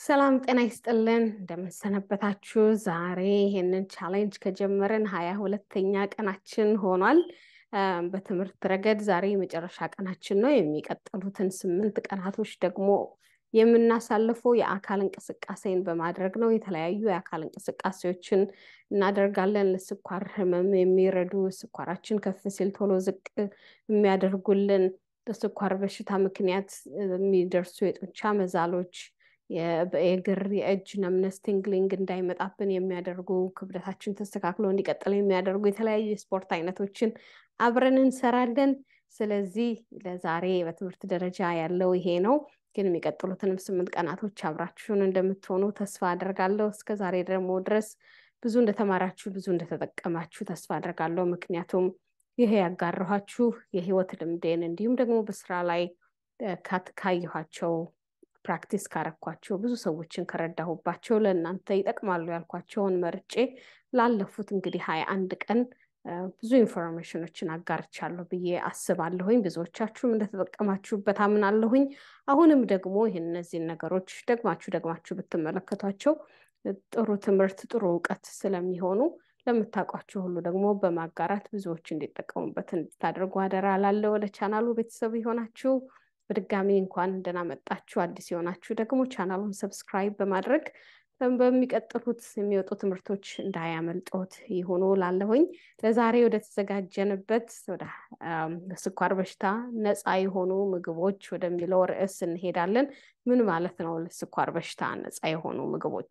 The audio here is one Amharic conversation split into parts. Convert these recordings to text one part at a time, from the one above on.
ሰላም ጤና ይስጥልን እንደምንሰነበታችሁ። ዛሬ ይሄንን ቻሌንጅ ከጀመረን ሀያ ሁለተኛ ቀናችን ሆኗል። በትምህርት ረገድ ዛሬ የመጨረሻ ቀናችን ነው። የሚቀጥሉትን ስምንት ቀናቶች ደግሞ የምናሳልፈው የአካል እንቅስቃሴን በማድረግ ነው። የተለያዩ የአካል እንቅስቃሴዎችን እናደርጋለን። ለስኳር ህመም የሚረዱ ስኳራችን ከፍ ሲል ቶሎ ዝቅ የሚያደርጉልን፣ በስኳር በሽታ ምክንያት የሚደርሱ የጡንቻ መዛሎች የእግር የእጅ ነምነስ ቲንግሊንግ እንዳይመጣብን የሚያደርጉ ክብደታችን ተስተካክሎ እንዲቀጥል የሚያደርጉ የተለያዩ የስፖርት አይነቶችን አብረን እንሰራለን። ስለዚህ ለዛሬ በትምህርት ደረጃ ያለው ይሄ ነው። ግን የሚቀጥሉትንም ስምንት ቀናቶች አብራችሁን እንደምትሆኑ ተስፋ አደርጋለሁ። እስከ ዛሬ ደግሞ ድረስ ብዙ እንደተማራችሁ ብዙ እንደተጠቀማችሁ ተስፋ አደርጋለሁ። ምክንያቱም ይሄ ያጋራኋችሁ የህይወት ልምዴን እንዲሁም ደግሞ በስራ ላይ ካየኋቸው ፕራክቲስ ካረኳቸው ብዙ ሰዎችን ከረዳሁባቸው ለእናንተ ይጠቅማሉ ያልኳቸውን መርጬ ላለፉት እንግዲህ ሀያ አንድ ቀን ብዙ ኢንፎርሜሽኖችን አጋርቻለሁ ብዬ አስባለሁኝ። ብዙዎቻችሁም እንደተጠቀማችሁበት አምናለሁኝ። አሁንም ደግሞ ይህን እነዚህን ነገሮች ደግማችሁ ደግማችሁ ብትመለከቷቸው ጥሩ ትምህርት፣ ጥሩ እውቀት ስለሚሆኑ ለምታውቋቸው ሁሉ ደግሞ በማጋራት ብዙዎች እንዲጠቀሙበት እንድታደርጉ አደራ ላለ ወደ ቻናሉ ቤተሰብ የሆናችሁ በድጋሚ እንኳን ደህና መጣችሁ። አዲስ የሆናችሁ ደግሞ ቻናሉን ሰብስክራይብ በማድረግ በሚቀጥሉት የሚወጡ ትምህርቶች እንዳያመልጦት ይሆኑ ላለሁኝ። ለዛሬ ወደ ተዘጋጀንበት ወደ ስኳር በሽታ ነፃ የሆኑ ምግቦች ወደሚለው ርዕስ እንሄዳለን። ምን ማለት ነው ለስኳር በሽታ ነፃ የሆኑ ምግቦች?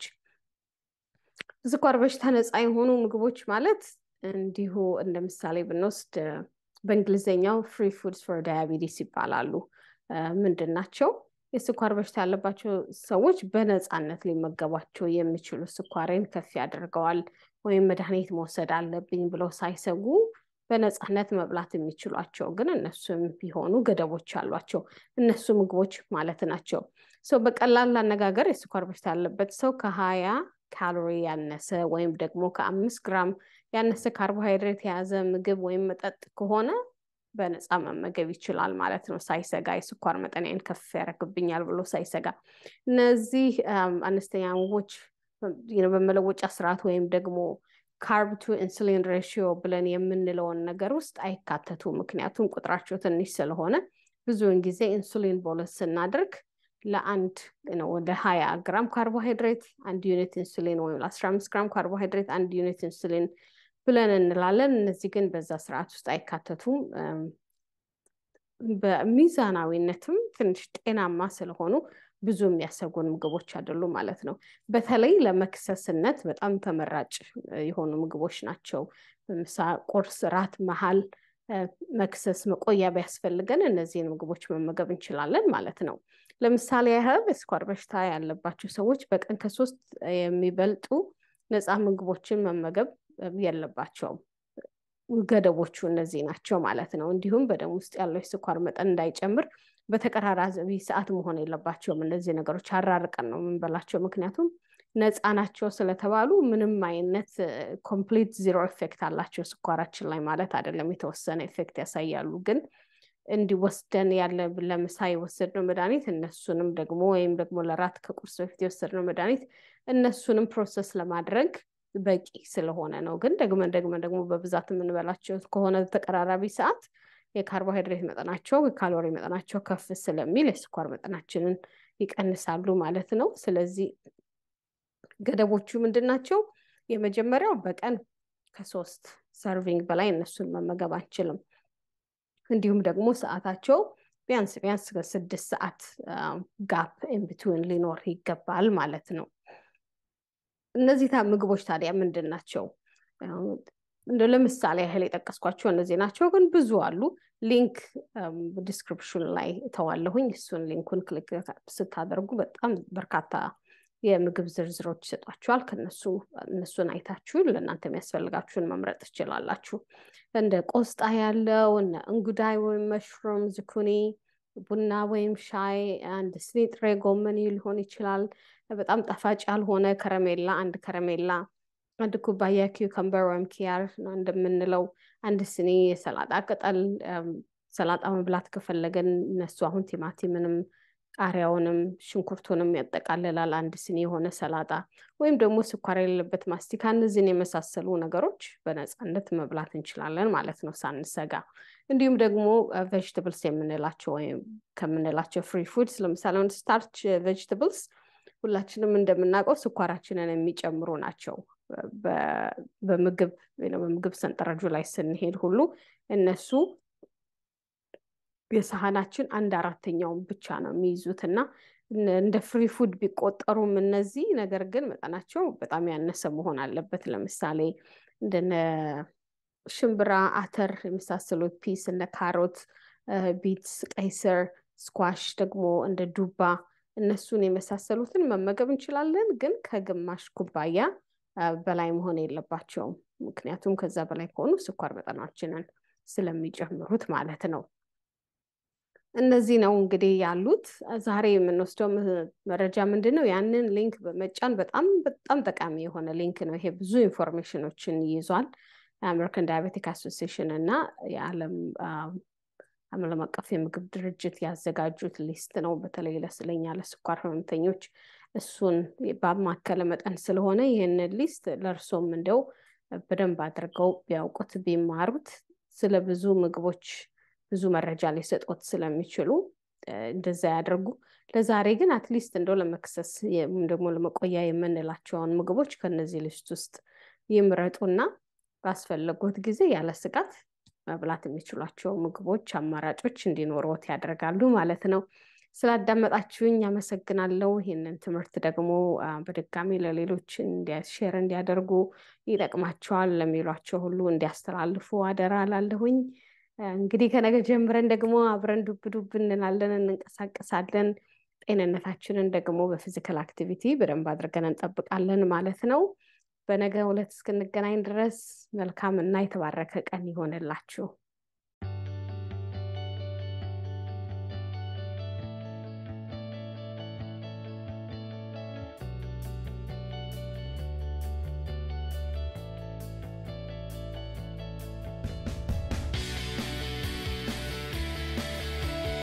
ስኳር በሽታ ነፃ የሆኑ ምግቦች ማለት እንዲሁ እንደ ምሳሌ ብንወስድ በእንግሊዝኛው ፍሪ ፉድስ ፎር ዳያቢቲስ ይባላሉ። ምንድን ናቸው? የስኳር በሽታ ያለባቸው ሰዎች በነፃነት ሊመገቧቸው የሚችሉ ስኳሬን ከፍ ያደርገዋል ወይም መድኃኒት መውሰድ አለብኝ ብለው ሳይሰጉ በነፃነት መብላት የሚችሏቸው ግን እነሱም ቢሆኑ ገደቦች አሏቸው። እነሱ ምግቦች ማለት ናቸው። ሰው በቀላል አነጋገር የስኳር በሽታ ያለበት ሰው ከሀያ ካሎሪ ያነሰ ወይም ደግሞ ከአምስት ግራም ያነሰ ካርቦሃይድሬት የያዘ ምግብ ወይም መጠጥ ከሆነ በነፃ መመገብ ይችላል ማለት ነው። ሳይሰጋ የስኳር መጠንያን ከፍ ያደርግብኛል ብሎ ሳይሰጋ። እነዚህ አነስተኛ ምግቦች በመለወጫ ስርዓት ወይም ደግሞ ካርብ ቱ ኢንሱሊን ሬሽዮ ብለን የምንለውን ነገር ውስጥ አይካተቱ። ምክንያቱም ቁጥራቸው ትንሽ ስለሆነ ብዙውን ጊዜ ኢንሱሊን ቦለስ ስናደርግ ለአንድ ወደ ሀያ ግራም ካርቦሃይድሬት አንድ ዩኒት ኢንሱሊን ወይም ለአስራ አምስት ግራም ካርቦሃይድሬት አንድ ዩኒት ኢንሱሊን ብለን እንላለን። እነዚህ ግን በዛ ስርዓት ውስጥ አይካተቱም። በሚዛናዊነትም ትንሽ ጤናማ ስለሆኑ ብዙ የሚያሰጉን ምግቦች አይደሉም ማለት ነው። በተለይ ለመክሰስነት በጣም ተመራጭ የሆኑ ምግቦች ናቸው። በምሳ፣ ቁርስ፣ ራት፣ መሀል መክሰስ፣ መቆያ ቢያስፈልገን እነዚህን ምግቦች መመገብ እንችላለን ማለት ነው። ለምሳሌ ያህል የስኳር በሽታ ያለባቸው ሰዎች በቀን ከሶስት የሚበልጡ ነፃ ምግቦችን መመገብ የለባቸውም። ገደቦቹ እነዚህ ናቸው ማለት ነው። እንዲሁም በደም ውስጥ ያለው የስኳር መጠን እንዳይጨምር በተቀራራቢ ሰዓት መሆን የለባቸውም። እነዚህ ነገሮች አራርቀን ነው የምንበላቸው። ምክንያቱም ነፃ ናቸው ስለተባሉ ምንም አይነት ኮምፕሊት ዚሮ ኤፌክት አላቸው ስኳራችን ላይ ማለት አይደለም። የተወሰነ ኤፌክት ያሳያሉ። ግን እንዲወስደን ያለ ለምሳ የወሰድነው መድኃኒት እነሱንም ደግሞ ወይም ደግሞ ለራት ከቁርስ በፊት የወሰድነው መድኃኒት እነሱንም ፕሮሰስ ለማድረግ በቂ ስለሆነ ነው። ግን ደግመን ደግመን ደግሞ በብዛት የምንበላቸው ከሆነ ተቀራራቢ ሰዓት የካርቦሃይድሬት መጠናቸው የካሎሪ መጠናቸው ከፍ ስለሚል የስኳር መጠናችንን ይቀንሳሉ ማለት ነው። ስለዚህ ገደቦቹ ምንድን ናቸው? የመጀመሪያው በቀን ከሶስት ሰርቪንግ በላይ እነሱን መመገብ አንችልም። እንዲሁም ደግሞ ሰዓታቸው ቢያንስ ቢያንስ ከስድስት ሰዓት ጋፕ ኢንቢትዊን ሊኖር ይገባል ማለት ነው። እነዚህ ምግቦች ታዲያ ምንድን ናቸው? እንደ ለምሳሌ ያህል የጠቀስኳቸው እነዚህ ናቸው፣ ግን ብዙ አሉ። ሊንክ ዲስክሪፕሽን ላይ እተዋለሁኝ። እሱን ሊንኩን ክሊክ ስታደርጉ በጣም በርካታ የምግብ ዝርዝሮች ይሰጧችኋል። ከነሱ እነሱን አይታችሁ ለእናንተ የሚያስፈልጋችሁን መምረጥ ትችላላችሁ። እንደ ቆስጣ ያለው እነ እንጉዳይ ወይም መሽሩም፣ ዝኩኒ፣ ቡና ወይም ሻይ፣ አንድ ስኒ ጥሬ ጎመን ሊሆን ይችላል። በጣም ጣፋጭ ያልሆነ ከረሜላ አንድ ከረሜላ፣ አንድ ኩባያ ኪውከምበር ወይም ኪያር እንደምንለው፣ አንድ ስኒ የሰላጣ ቅጠል። ሰላጣ መብላት ከፈለገን እነሱ አሁን ቲማቲምንም ቃሪያውንም ሽንኩርቱንም ያጠቃልላል። አንድ ስኒ የሆነ ሰላጣ ወይም ደግሞ ስኳር የሌለበት ማስቲካ፣ እነዚህን የመሳሰሉ ነገሮች በነፃነት መብላት እንችላለን ማለት ነው ሳንሰጋ። እንዲሁም ደግሞ ቬጅትብልስ የምንላቸው ወይም ከምንላቸው ፍሪ ፉድስ ለምሳሌ ስታርች ቬጅትብልስ ሁላችንም እንደምናውቀው ስኳራችንን የሚጨምሩ ናቸው። በምግብ በምግብ ሰንጠረጁ ላይ ስንሄድ ሁሉ እነሱ የሰሃናችን አንድ አራተኛውን ብቻ ነው የሚይዙት እና እንደ ፍሪ ፉድ ቢቆጠሩም እነዚህ ነገር ግን መጠናቸው በጣም ያነሰ መሆን አለበት። ለምሳሌ እንደነ ሽምብራ፣ አተር የመሳሰሉት ፒስ፣ እነ ካሮት፣ ቢትስ፣ ቀይስር፣ ስኳሽ ደግሞ እንደ ዱባ እነሱን የመሳሰሉትን መመገብ እንችላለን፣ ግን ከግማሽ ኩባያ በላይ መሆን የለባቸውም። ምክንያቱም ከዛ በላይ ከሆኑ ስኳር መጠናችንን ስለሚጨምሩት ማለት ነው። እነዚህ ነው እንግዲህ ያሉት። ዛሬ የምንወስደው መረጃ ምንድን ነው? ያንን ሊንክ በመጫን በጣም በጣም ጠቃሚ የሆነ ሊንክ ነው። ይሄ ብዙ ኢንፎርሜሽኖችን ይይዟል። የአሜሪካን ዳያቤቲክ አሶሲዬሽን እና የዓለም ዓለም አቀፍ የምግብ ድርጅት ያዘጋጁት ሊስት ነው። በተለይ ለስለኛ ለስኳር ህመምተኞች እሱን ባማከለ መጠን ስለሆነ ይህንን ሊስት ለእርሶም እንደው በደንብ አድርገው ቢያውቁት ቢማሩት ስለ ብዙ ምግቦች ብዙ መረጃ ሊሰጡት ስለሚችሉ እንደዛ ያደርጉ። ለዛሬ ግን አትሊስት እንደው ለመክሰስ ወይም ደግሞ ለመቆያ የምንላቸውን ምግቦች ከነዚህ ሊስት ውስጥ ይምረጡና ባስፈለጉት ጊዜ ያለ ስጋት መብላት የሚችሏቸው ምግቦች አማራጮች እንዲኖሩት ያደርጋሉ ማለት ነው። ስላዳመጣችሁኝ አመሰግናለሁ። ይህንን ትምህርት ደግሞ በድጋሚ ለሌሎች ሼር እንዲያደርጉ ይጠቅማቸዋል ለሚሏቸው ሁሉ እንዲያስተላልፉ አደራ ላለሁኝ። እንግዲህ ከነገ ጀምረን ደግሞ አብረን ዱብ ዱብ እንላለን፣ እንንቀሳቀሳለን። ጤንነታችንን ደግሞ በፊዚካል አክቲቪቲ በደንብ አድርገን እንጠብቃለን ማለት ነው። በነገ ዕለት እስክንገናኝ ድረስ መልካም እና የተባረከ ቀን ይሆንላችሁ።